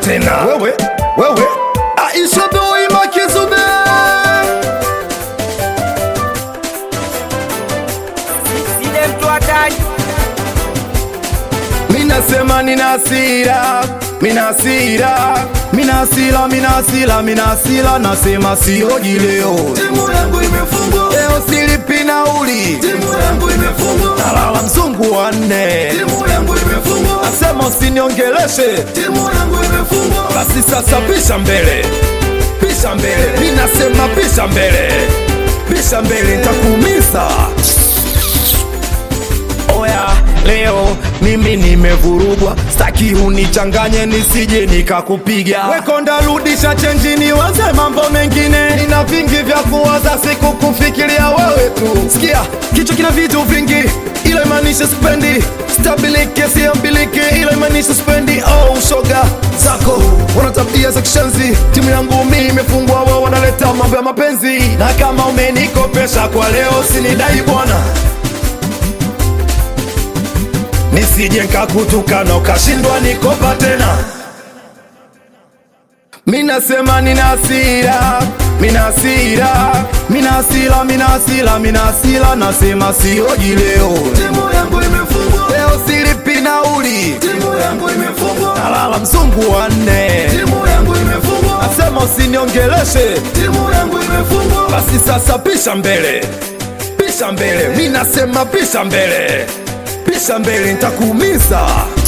tena wewe wewe Aisha Doi Makizube Sile mtu hatari Minasema nina hasira, mina hasira, mina hasira, mina hasira, mina hasira, nasema sioji leo. Timu yangu imefungwa, Leo silipi nauli, timu yangu imefungwa, nalala mzungu wa nne, timu yangu imefungwa, nasema usiniongeleshe, timu yangu imefungwa. basi sasa pisha mbele, pisha mbele, minasema pisha mbele, pisha mbele, nitakuumiza. Oya, leo mimi nimevurugwa, staki unichanganye nisije nikakupiga. Wekonda rudisha chenjini, waze mambo mengine. Nina vingi vya kuwaza, siku kufikiria wewe tu. Sikia, kichwa kina vitu vingi, ila imaanisha spendi stabilike, siambilike, ila imaanisha spendi. Oh, shoga zako wana tabia za kishenzi, timu yangu mimi imefungwa, wao wanaleta mambo ya mapenzi, na kama umenikopesha kwa leo, sinidai bwana nisije nkakutukana ukashindwa nikopa tena. Minasema nina hasira, mina hasira, mina hasira, mina hasira, mina hasira, nasema sioji leo. Timu yangu imefungwa, Leo silipi nauli, timu yangu imefungwa, nalala mzungu wa nne, timu yangu imefungwa, nasema usiniongeleshe, timu yangu imefungwa. basi sasa pisha mbele, pisha mbele, mi nasema pisha mbele, pisha mbele, nitakuumiza.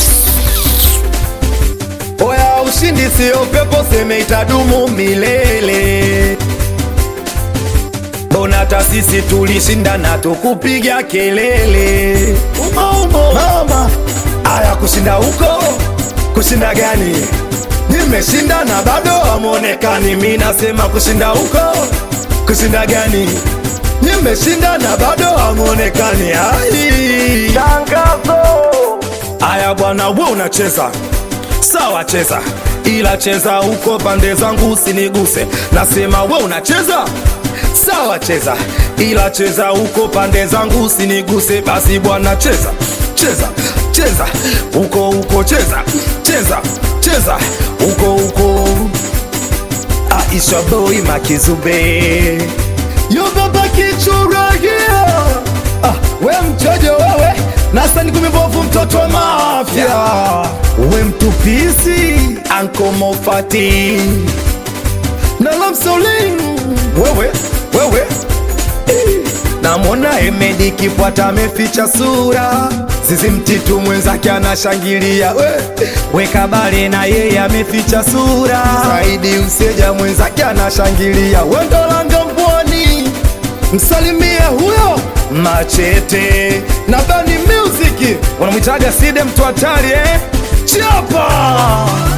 Oya, ushindi sio pepo, seme itadumu milele. Mbona hata sisi tulishinda na tukupiga kelele umo umo mama. Aya, kushinda huko, kushinda gani? Nimeshinda na bado hamonekani. Mi nasema kushinda huko, kushinda gani? Nimeshinda na bado hamonekani. Ai, tangazo. Aya bwana, we unacheza sawa, cheza ila cheza huko pande zangu usiniguse. Nasema we unacheza sawa, cheza ila cheza huko pande zangu usiniguse. Basi bwana, cheza cheza cheza huko huko, cheza cheza cheza huko huko. Aisha boy Makizube yo baba kichurahia ah, we mchojo wewe nasani kumibovu mtoto wa mafya we mtupisi anko mofati na lamsolin wewe wewe Eh, namwona Emedi Kipwata ameficha sura, zizi mtitu mwenzake anashangilia, we weka bale na yeye ameficha sura, Saidi Useja mwenzake anashangilia, wendolanga mbwani msalimie huyo Machete na Bani Music wanamwitaga Side mtu hatari eh? Chapa